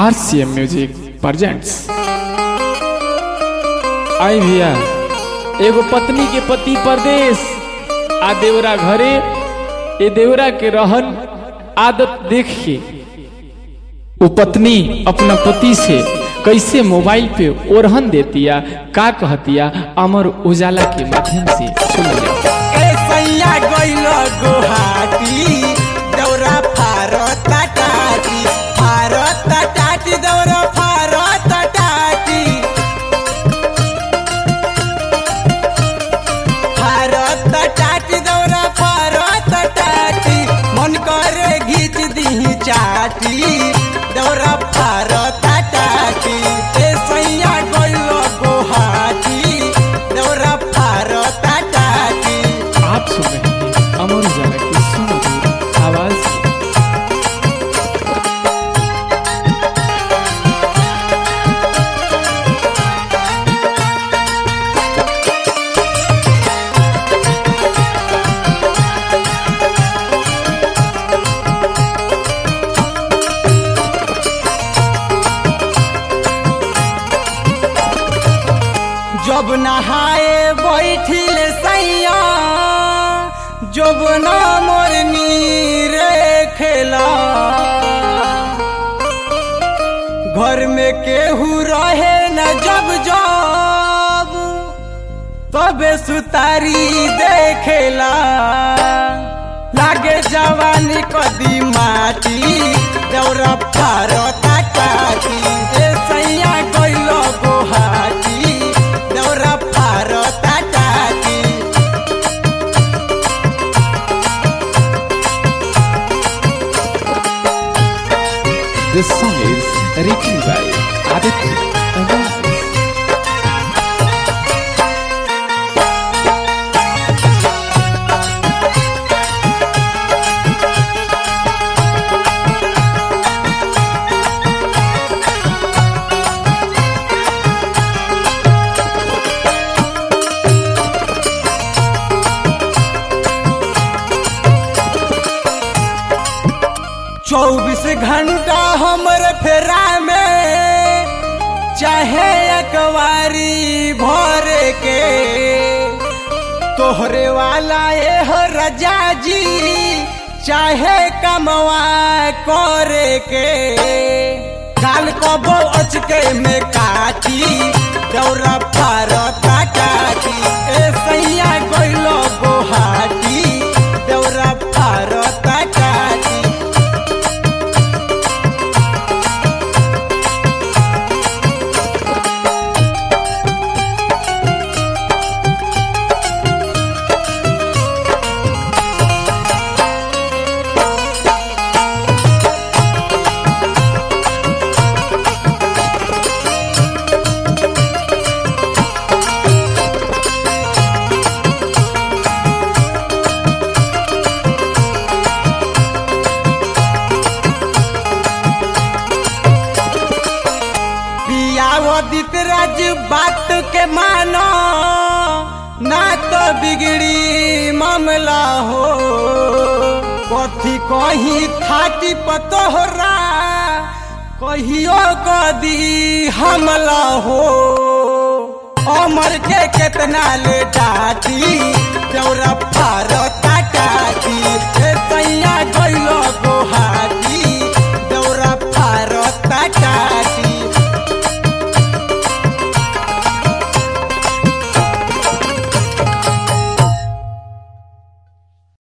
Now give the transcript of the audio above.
RCM music presents आई भैया एगो पत्नी के पति परदेश आ देवरा घरे ए देवरा के रहन आदत देख के वो पत्नी अपना पति से कैसे मोबाइल पे ओरहन देतिया का कहतिया अमर उजाला के माध्यम से सुन जाओ ए सैया गइल गुहाटी दौरा फारत टाटी फारत टाटी दौरा फारत टाटी फारत टाटी दौरा फारत टाटी मन करे घीच दी चाटी दौरा फारत टाटी ए सैया गइल गुहाटी दौरा फारत टाटी आप सुन रहे हैं अमर उजाला की सुमधुर आवाज जब नहाए बैठिल सैया जब ना मोरनी रे खेला घर में केहू रहे न जब जब तबे सुतारी देखेला लागे जवानी कदी माटी दौरा फारता काटी ए सैया गइल गोहाटी दौरा फारता काटी This song is written by Aditya. Agarwal. चौबीस घंटा हमर फेरा में चाहे अकवारी भर के तोहरे वाला ए हो रजा जी चाहे कमवा करे के काल कबो अचके में काटी दौरा फारता काटी ए सैया गइलो गोहाटी दौरा फारता काटी पियावदित राज बात के मानो ना तो बिगड़ी मामला हो कथी कही थाटी पतोहरा कहियो कदी हमला हो अमर के केतना ले डाटी